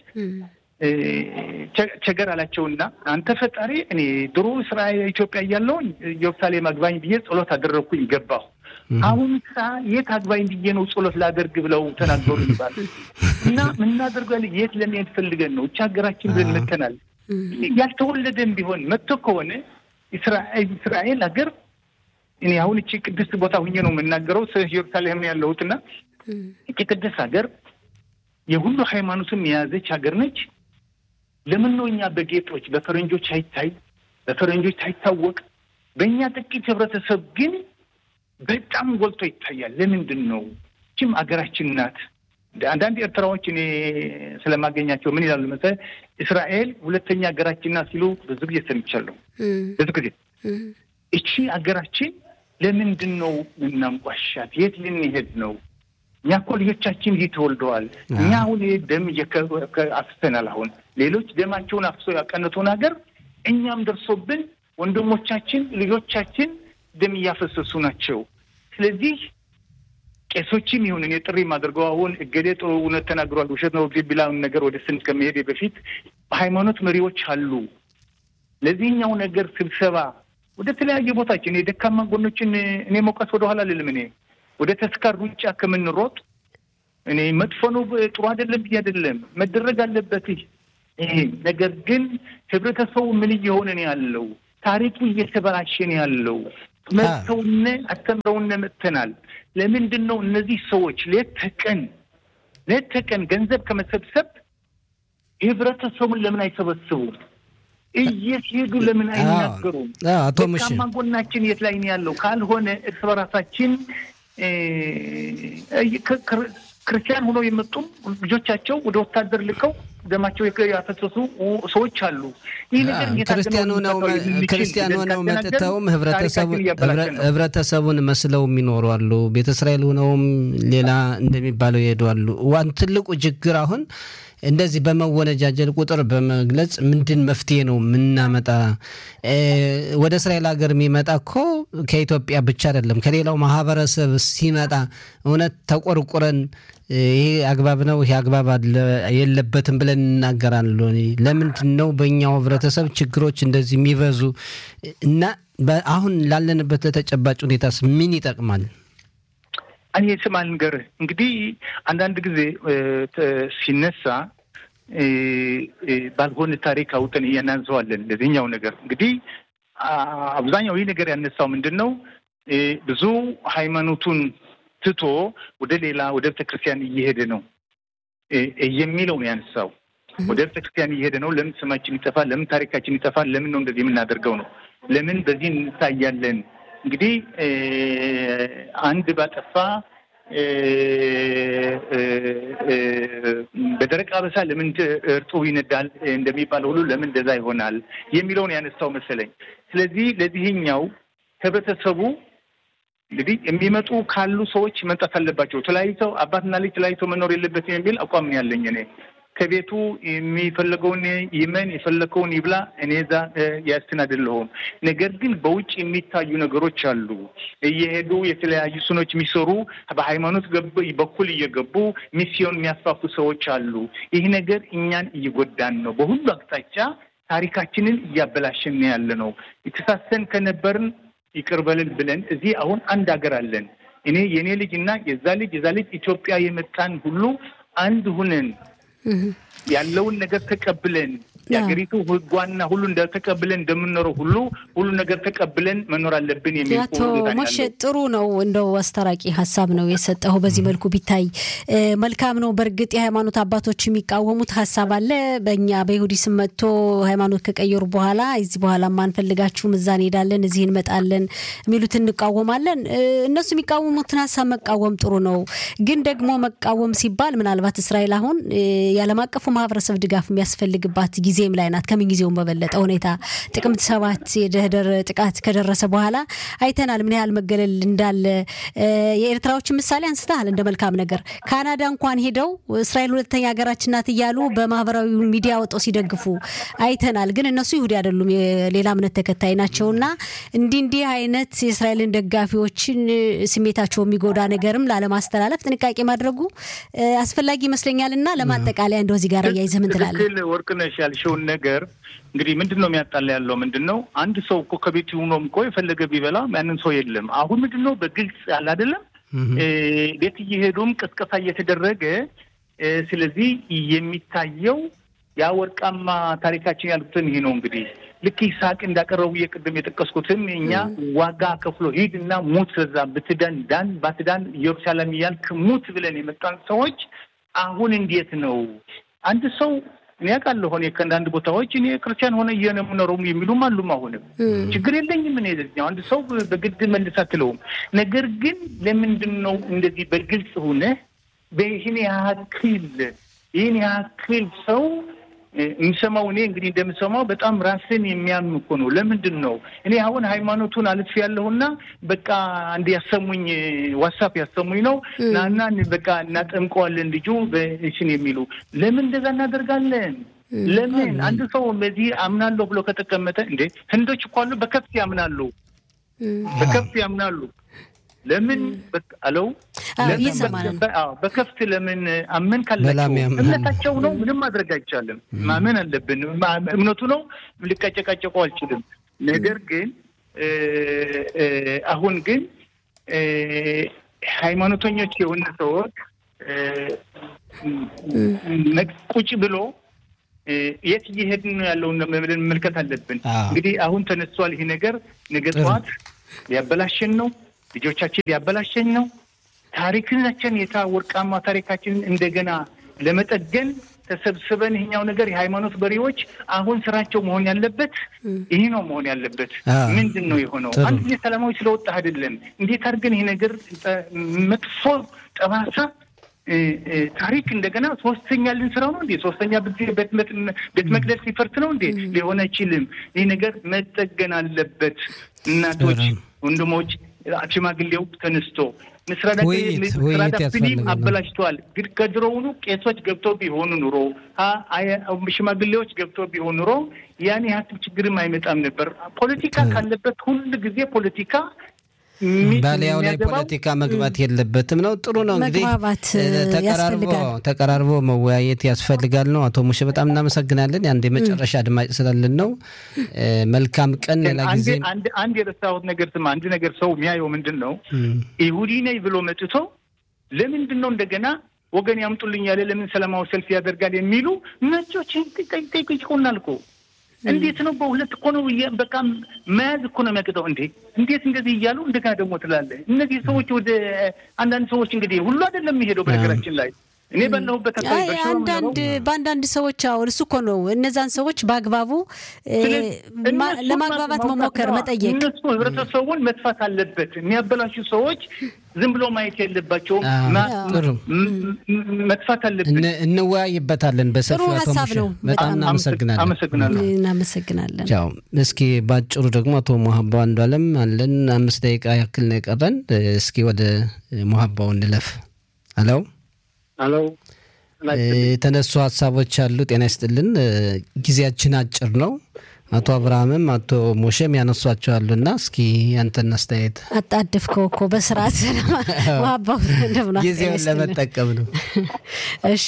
ቸገር አላቸውና አንተ ፈጣሪ እኔ ድሮ እስራኤል ኢትዮጵያ እያለሁኝ ኢየሩሳሌም አግባኝ ብዬ ጸሎት አደረግኩኝ ገባሁ። አሁን ሳ የት አግባኝ ብዬ ነው ጸሎት ላደርግ ብለው ተናገሩ ይባል እና ምናደርገው የት ለመሄድ ፈልገን ነው እቻ ሀገራችን ብለን መተናል። ያልተወለደም ቢሆን መጥቶ ከሆነ እስራኤል ሀገር እኔ አሁን እቺ ቅድስት ቦታ ሁኜ ነው የምናገረው ኢየሩሳሌም ነው ያለሁትና እቺ ቅድስት ሀገር የሁሉ ሃይማኖትም የያዘች ሀገር ነች። ለምን ነው እኛ በጌጦች በፈረንጆች አይታይ በፈረንጆች ሳይታወቅ በእኛ ጥቂት ህብረተሰብ ግን በጣም ጎልቶ ይታያል። ለምንድን ነው? ችም ሀገራችን ናት። አንዳንድ ኤርትራዎች እኔ ስለማገኛቸው ምን ይላሉ መሰለህ፣ እስራኤል ሁለተኛ ሀገራችን ናት ሲሉ ብዙ ጊዜ ሰምቻለሁ። ብዙ ጊዜ እቺ ሀገራችን ለምንድን ነው ምናንቋሻት? የት ልንሄድ ነው? እኛ እኮ ልጆቻችን ይህ ተወልደዋል። እኛ አሁን ደም አፍሰናል። አሁን ሌሎች ደማቸውን አፍሶ ያቀነቱን ሀገር እኛም ደርሶብን ወንድሞቻችን ልጆቻችን ደም እያፈሰሱ ናቸው። ስለዚህ ቄሶችም ይሁን እኔ ጥሪ የማደርገው አሁን እገሌ ጥሩ እውነት ተናግሯል ውሸት ነው ቢላውን ነገር ወደ ስን ከመሄድ በፊት በሃይማኖት መሪዎች አሉ። ለዚህኛው ነገር ስብሰባ ወደ ተለያየ ቦታችን የደካማ ጎኖችን እኔ መውቀስ ወደኋላ ልልም እኔ ወደ ተስካር ሩጫ ከምንሮጥ እኔ መጥፎ ነው ጥሩ አይደለም ብዬ አይደለም፣ መደረግ አለበት። ይሄ ነገር ግን ህብረተሰቡ ምን እየሆነ ነው ያለው? ታሪኩ እየተበላሸ ነው ያለው። መጥተውነ አስተምረውነ መጥተናል። ለምንድን ነው እነዚህ ሰዎች ሌት ተቀን ሌት ተቀን ገንዘብ ከመሰብሰብ ህብረተሰቡን ለምን አይሰበስቡም? እየሲሄዱ ለምን አይናገሩም? አቶ ሙሽ ደካማ ጎናችን የት ላይ ነው ያለው? ካልሆነ እርስ በራሳችን ክርስቲያን ሆነው የመጡም ልጆቻቸው ወደ ወታደር ልከው ደማቸው ያፈሰሱ ሰዎች አሉ። ይህ ነገር ክርስቲያን ሆነው ክርስቲያን ሆነው መጥተውም ህብረተሰቡን መስለው የሚኖሩ አሉ። ቤተ እስራኤል ሆነውም ሌላ እንደሚባለው ይሄዱ አሉ። ዋን ትልቁ ችግር አሁን እንደዚህ በመወነጃጀል ቁጥር በመግለጽ ምንድን መፍትሄ ነው የምናመጣ? ወደ እስራኤል ሀገር የሚመጣ እኮ ከኢትዮጵያ ብቻ አይደለም ከሌላው ማህበረሰብ ሲመጣ እውነት ተቆርቁረን ይሄ አግባብ ነው ይሄ አግባብ የለበትም ብለን እናገራለን። ለምንድን ነው በእኛው ህብረተሰብ ችግሮች እንደዚህ የሚበዙ እና አሁን ላለንበት ለተጨባጭ ሁኔታስ ምን ይጠቅማል? እኔ ስማ ልንገርህ እንግዲህ አንዳንድ ጊዜ ሲነሳ ባልሆነ ታሪክ አውጥን እያናንዘዋለን። ለዚህኛው ነገር እንግዲህ አብዛኛው ይህ ነገር ያነሳው ምንድን ነው ብዙ ሃይማኖቱን ትቶ ወደ ሌላ ወደ ቤተክርስቲያን እየሄደ ነው የሚለው ነው ያነሳው። ወደ ቤተክርስቲያን እየሄደ ነው። ለምን ስማችን ይጠፋል? ለምን ታሪካችን ይጠፋል? ለምን ነው እንደዚህ የምናደርገው ነው? ለምን በዚህ እንታያለን? እንግዲህ አንድ ባጠፋ በደረቅ አበሳ ለምን እርጥቡ ይነዳል እንደሚባለው ሁሉ ለምን እንደዛ ይሆናል የሚለውን ያነሳው መሰለኝ። ስለዚህ ለዚህኛው ህብረተሰቡ እንግዲህ የሚመጡ ካሉ ሰዎች መምጣት አለባቸው። ተለያይተው አባትና ልጅ ተለያይተው መኖር የለበትም የሚል አቋም ነው ያለኝ እኔ ከቤቱ የሚፈለገውን ይመን የፈለገውን ይብላ። እኔ እዛ ያስትን አይደለሁም። ነገር ግን በውጭ የሚታዩ ነገሮች አሉ። እየሄዱ የተለያዩ ስኖች የሚሰሩ በሃይማኖት በኩል እየገቡ ሚስዮን የሚያስፋፉ ሰዎች አሉ። ይህ ነገር እኛን እየጎዳን ነው። በሁሉ አቅጣጫ ታሪካችንን እያበላሸን ያለ ነው። የተሳሰን ከነበርን ይቅር በልን ብለን እዚህ አሁን አንድ ሀገር አለን። እኔ የእኔ ልጅ እና የዛ ልጅ የዛ ልጅ ኢትዮጵያ የመጣን ሁሉ አንድ ሁነን ያለውን ነገር ተቀብለን የሀገሪቱ ሕጓና ሁሉ እንደተቀብለን እንደምንኖረው ሁሉ ሁሉ ነገር ተቀብለን መኖር አለብን የሚል አቶ ሞሼ ጥሩ ነው። እንደው አስታራቂ ሀሳብ ነው የሰጠው። በዚህ መልኩ ቢታይ መልካም ነው። በእርግጥ የሃይማኖት አባቶች የሚቃወሙት ሀሳብ አለ። በእኛ በይሁዲ ስም መጥቶ ሃይማኖት ከቀየሩ በኋላ እዚህ በኋላ አንፈልጋችሁም፣ እዛ እንሄዳለን፣ እዚህ እንመጣለን የሚሉት እንቃወማለን። እነሱ የሚቃወሙትን ሀሳብ መቃወም ጥሩ ነው። ግን ደግሞ መቃወም ሲባል ምናልባት እስራኤል አሁን የዓለም አቀፉ ማህበረሰብ ድጋፍ የሚያስፈልግባት ጊዜም ላይ ናት። ከምን ጊዜውም በበለጠ ሁኔታ ጥቅምት ሰባት የደህደር ጥቃት ከደረሰ በኋላ አይተናል ምን ያህል መገለል እንዳለ። የኤርትራዎችን ምሳሌ አንስተሃል እንደ መልካም ነገር። ካናዳ እንኳን ሄደው እስራኤል ሁለተኛ ሀገራችን ናት እያሉ በማህበራዊ ሚዲያ ወጥተው ሲደግፉ አይተናል። ግን እነሱ ይሁዲ አይደሉም፣ የሌላ እምነት ተከታይ ናቸውና እንዲህ እንዲህ አይነት የእስራኤልን ደጋፊዎችን ስሜታቸው የሚጎዳ ነገርም ላለማስተላለፍ ጥንቃቄ ማድረጉ አስፈላጊ ይመስለኛል እና ለማጠቃለያ እንደው እዚህ ጋር እያይዘህ ምን ትላለህ? ወርቅነሽ ያልሽውን ነገር እንግዲህ ምንድን ነው የሚያጣላ ያለው ምንድን ነው? አንድ ሰው እኮ ከቤት ሆኖም እኮ የፈለገ ቢበላ ያንን ሰው የለም። አሁን ምንድን ነው በግልጽ ያለ አይደለም ቤት እየሄዱም ቅስቀሳ እየተደረገ ስለዚህ የሚታየው ያ ወርቃማ ታሪካችን ያልኩትን ይሄ ነው እንግዲህ ልክ ይስሐቅ እንዳቀረቡ የቅድም የጠቀስኩትም እኛ ዋጋ ከፍሎ ሂድ እና ሙት በዛ ብትዳን ዳን ባትዳን ኢየሩሳሌም እያልክ ሙት ብለን የመጣን ሰዎች አሁን እንዴት ነው አንድ ሰው እኔ ያውቃለሁ እኔ ከአንዳንድ ቦታዎች እኔ ክርስቲያን ሆነ እየሆነ የምኖረው የሚሉም አሉም። አሁንም ችግር የለኝም እኔ ለዚኛው አንድ ሰው በግድ መልስ አትለውም። ነገር ግን ለምንድን ነው እንደዚህ በግልጽ ሆነ በይህን ያክል ይህን ያክል ሰው የሚሰማው እኔ እንግዲህ እንደምሰማው በጣም ራስን የሚያም እኮ ነው። ለምንድን ነው እኔ አሁን ሃይማኖቱን አልፍ ያለሁና በቃ አንድ ያሰሙኝ ዋትሳፕ ያሰሙኝ ነው ናና በቃ እናጠምቀዋለን ልጁ በሽን የሚሉ ለምን እንደዛ እናደርጋለን? ለምን አንድ ሰው በዚህ አምናለሁ ብሎ ከተቀመጠ እንዴ ህንዶች እኮ አሉ በከፍት ያምናሉ፣ በከፍት ያምናሉ። ለምን አለው በከፍት ለምን አመን ካላቸው እምነታቸው ነው። ምንም ማድረግ አይቻልም። ማመን አለብን። እምነቱ ነው። ልቀጨቃጨቀው አልችልም። ነገር ግን አሁን ግን ሃይማኖተኞች የሆነ ሰዎች ቁጭ ብሎ የት እየሄድን ነው ያለውን መመልከት አለብን። እንግዲህ አሁን ተነስቷል ይሄ ነገር ነገ ጠዋት ሊያበላሸን ነው፣ ልጆቻችን ሊያበላሸን ነው። ታሪክናችን የታ ወርቃማ ታሪካችንን እንደገና ለመጠገን ተሰብስበን ይሄኛው ነገር የሃይማኖት መሪዎች አሁን ስራቸው መሆን ያለበት ይህ ነው መሆን ያለበት። ምንድን ነው የሆነው? አንድ ጊዜ ሰላማዊ ስለወጣ አይደለም። እንዴት አድርገን ይሄ ነገር መጥፎ ጠባሳ ታሪክ እንደገና ሶስተኛ ልንስራው ነው እንዴ? ሶስተኛ ቤት መቅደስ ሊፈርስ ነው እንዴ? ሊሆን አይችልም። ይህ ነገር መጠገን አለበት። እናቶች፣ ወንድሞች፣ ሽማግሌው ተነስቶ ምስራዳ ፊሊም አበላሽተዋል። ግን ከድሮውኑ ቄሶች ገብተው ቢሆኑ ኑሮ ሽማግሌዎች ገብተው ቢሆኑ ኑሮ ያን ያህል ችግርም አይመጣም ነበር። ፖለቲካ ካለበት ሁል ጊዜ ፖለቲካ ባሊያው ላይ ፖለቲካ መግባት የለበትም ነው። ጥሩ ነው እንግዲህ ተቀራርቦ ተቀራርቦ መወያየት ያስፈልጋል ነው። አቶ ሙሼ በጣም እናመሰግናለን። አንድ የመጨረሻ አድማጭ ስላለን ነው። መልካም ቀን። ሌላ ጊዜ አንድ የረሳሁት ነገር ስማ፣ አንድ ነገር ሰው የሚያየው ምንድን ነው ይሁዲ ነኝ ብሎ መጥቶ ለምንድን ነው እንደገና ወገን ያምጡልኝ ያለ ለምን ሰላማዊ ሰልፍ ያደርጋል የሚሉ ነጮች ይቆናል እኮ እንዴት ነው? በሁለት እኮ ነው በቃ መያዝ እኮ ነው የሚያቅጠው። እንዴ እንዴት እንደዚህ እያሉ እንደገና ደግሞ ትላለህ። እነዚህ ሰዎች ወደ አንዳንድ ሰዎች እንግዲህ ሁሉ አይደለም የሚሄደው በነገራችን ላይ እኔ ባለሁበት አንዳንድ በአንዳንድ ሰዎች አሁን እሱ እኮ ነው እነዛን ሰዎች በአግባቡ ለማግባባት መሞከር መጠየቅ። እነሱ ህብረተሰቡን መጥፋት አለበት። የሚያበላሹ ሰዎች ዝም ብሎ ማየት የለባቸውም። መጥፋት አለበት። እንወያይበታለን በሰፊው። ጥሩ ሀሳብ ነው። በጣም እናመሰግናለን። አመሰግናለሁ። እናመሰግናለን። ቻው። እስኪ ባጭሩ ደግሞ አቶ ሞሀባው አንዱ አለም አለን። አምስት ደቂቃ ያክል ነው የቀረን። እስኪ ወደ ሞሀባው እንለፍ። አለው አሎ የተነሱ ሀሳቦች አሉ። ጤና ይስጥልን። ጊዜያችን አጭር ነው። አቶ አብርሃምም አቶ ሞሸም ያነሷቸው አሉና እስኪ ያንተን አስተያየት። አጣድፍከው እኮ በስርዓት ማባው ጊዜውን ለመጠቀም ነው። እሺ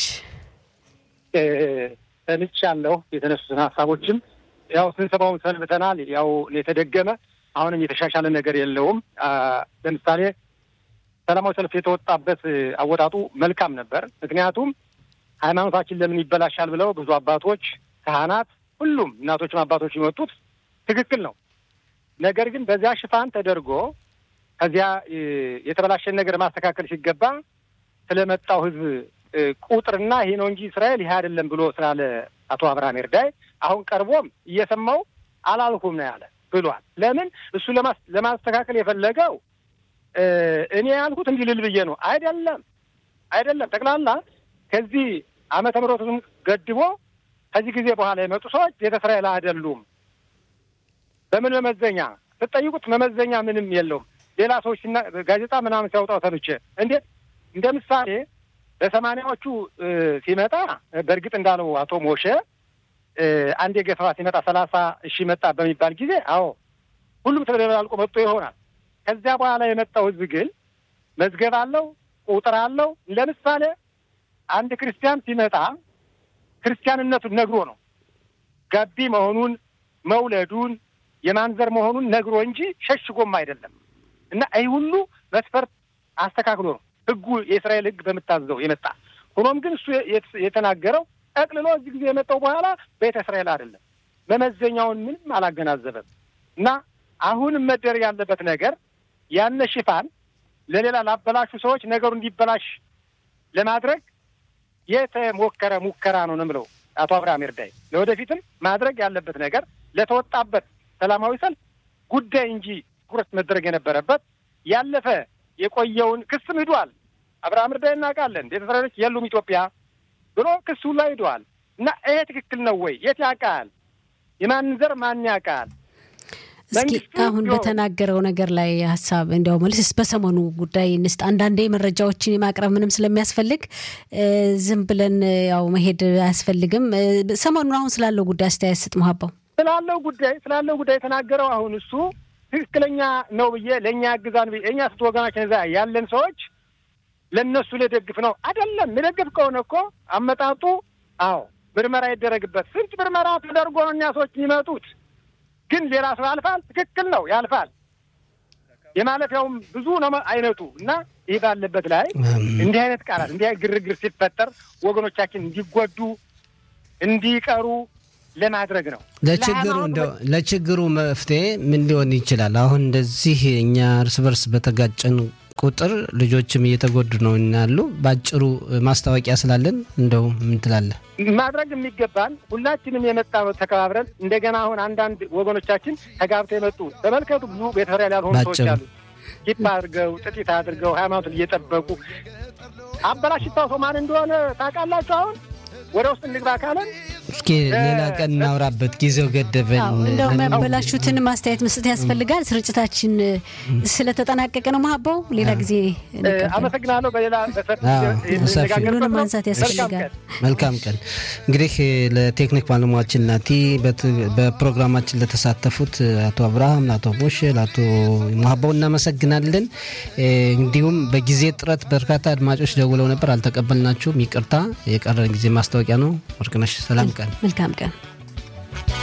ሰምቻለሁ የተነሱትን ሀሳቦችም ያው ስንሰማውን ሰንብተናል። ያው የተደገመ አሁንም የተሻሻለ ነገር የለውም። ለምሳሌ ሰላማዊ ሰልፍ የተወጣበት አወጣጡ መልካም ነበር። ምክንያቱም ሃይማኖታችን ለምን ይበላሻል ብለው ብዙ አባቶች፣ ካህናት፣ ሁሉም እናቶችም አባቶች የመጡት ትክክል ነው። ነገር ግን በዚያ ሽፋን ተደርጎ ከዚያ የተበላሸን ነገር ማስተካከል ሲገባ ስለመጣው ሕዝብ ቁጥርና ይሄ ነው እንጂ እስራኤል ይሄ አይደለም ብሎ ስላለ አቶ አብርሃም ኤርዳይ አሁን ቀርቦም እየሰማው አላልኩም ነው ያለ ብሏል። ለምን እሱ ለማስተካከል የፈለገው እኔ ያልኩት እንዲህ ልል ብዬ ነው። አይደለም አይደለም። ጠቅላላ ከዚህ ዓመተ ምሕረቱን ገድቦ ከዚህ ጊዜ በኋላ የመጡ ሰዎች ቤተ እስራኤል አይደሉም። በምን መመዘኛ ስትጠይቁት መመዘኛ ምንም የለውም። ሌላ ሰዎች ሲና ጋዜጣ ምናምን ሲያወጣው ሰምቼ እንዴት እንደ ምሳሌ በሰማንያዎቹ ሲመጣ በእርግጥ እንዳለው አቶ ሞሼ አንድ የገፈባ ሲመጣ ሰላሳ እሺ መጣ በሚባል ጊዜ አዎ ሁሉም ተደበላልቆ መጥቶ ይሆናል። ከዚያ በኋላ የመጣው ህዝብ ግን መዝገብ አለው፣ ቁጥር አለው። ለምሳሌ አንድ ክርስቲያን ሲመጣ ክርስቲያንነቱን ነግሮ ነው ጋቢ መሆኑን መውለዱን የማንዘር መሆኑን ነግሮ እንጂ ሸሽጎም አይደለም። እና ይህ ሁሉ መስፈርት አስተካክሎ ነው ህጉ የእስራኤል ህግ በምታዘው የመጣ ሆኖም ግን እሱ የተናገረው ጠቅልሎ እዚህ ጊዜ የመጣው በኋላ ቤተ እስራኤል አይደለም። መመዘኛውን ምንም አላገናዘበም እና አሁንም መደረግ ያለበት ነገር ያነ ሽፋን ለሌላ ላበላሹ ሰዎች ነገሩ እንዲበላሽ ለማድረግ የተሞከረ ሙከራ ነው ነው የምለው አቶ አብርሃም ኤርዳይ። ለወደፊትም ማድረግ ያለበት ነገር ለተወጣበት ሰላማዊ ሰልፍ ጉዳይ እንጂ ትኩረት መደረግ የነበረበት ያለፈ የቆየውን ክስም ሂዷል። አብርሃም ኤርዳይ እናውቃለን። ቤተ እስራኤሎች የሉም ኢትዮጵያ ብሎ ክሱ ላይ ሂደዋል እና ይሄ ትክክል ነው ወይ? የት ያውቃል? የማንን ዘር ማን ያውቃል? እስኪ አሁን በተናገረው ነገር ላይ ሀሳብ እንዲያው መልስ በሰሞኑ ጉዳይ እንስጥ። አንዳንዴ መረጃዎችን የማቅረብ ምንም ስለሚያስፈልግ ዝም ብለን ያው መሄድ አያስፈልግም። ሰሞኑን አሁን ስላለው ጉዳይ አስተያየት ስጥ መሀባው። ስላለው ጉዳይ ስላለው ጉዳይ የተናገረው አሁን እሱ ትክክለኛ ነው ብዬ ለእኛ ያግዛን ብዬ እኛ ስት ወገናችን እዛ ያለን ሰዎች ለእነሱ ልደግፍ ነው አይደለም። ልደግፍ ከሆነ እኮ አመጣጡ አዎ ምርመራ ይደረግበት። ስንት ምርመራ ተደርጎ ነው እኛ ሰዎች የሚመጡት ግን ሌላ ሰው ያልፋል። ትክክል ነው ያልፋል። የማለፊያውም ብዙ ነው አይነቱ እና ይህ ባለበት ላይ እንዲህ አይነት ቃላት እንዲህ አይነት ግርግር ሲፈጠር ወገኖቻችን እንዲጎዱ እንዲቀሩ ለማድረግ ነው። ለችግሩ እንደው ለችግሩ መፍትሄ ምን ሊሆን ይችላል? አሁን እንደዚህ እኛ እርስ በርስ በተጋጨን ቁጥር ልጆችም እየተጎዱ ነው ያሉ። በአጭሩ ማስታወቂያ ስላለን እንደው ምን ትላለህ? ማድረግ የሚገባን ሁላችንም የመጣ ነው ተከባብረን። እንደገና አሁን አንዳንድ ወገኖቻችን ተጋብተው የመጡ ተመልከቱ፣ ብዙ ቤተሰብ ያልሆኑ ሰዎች አሉ። ኪፕ አድርገው ጥጢት አድርገው ሃይማኖትን እየጠበቁ አበላሽታው ሰው ማን እንደሆነ ታውቃላችሁ? አሁን ወደ ውስጥ እንግባ ካለን እስኪ ሌላ ቀን እናውራበት፣ ጊዜው ገደበን። እንደው የሚያበላሹትን ማስተያየት መስጠት ያስፈልጋል። ስርጭታችን ስለተጠናቀቀ ነው። መሀባው ሌላ ጊዜ አመሰግናለሁ። በሌላ ሁሉንም ማንሳት ያስፈልጋል። መልካም ቀን። እንግዲህ ለቴክኒክ ባለሙያችን ናቲ፣ በፕሮግራማችን ለተሳተፉት አቶ አብርሃም፣ ለአቶ ቦሽ፣ ለአቶ መሀባው እናመሰግናለን። እንዲሁም በጊዜ ጥረት በርካታ አድማጮች ደውለው ነበር፣ አልተቀበልናችሁም። ይቅርታ። የቀረን ጊዜ ማስታወቂያ ነው። ወርቅነሽ ሰላም ቀን መልካም ቀን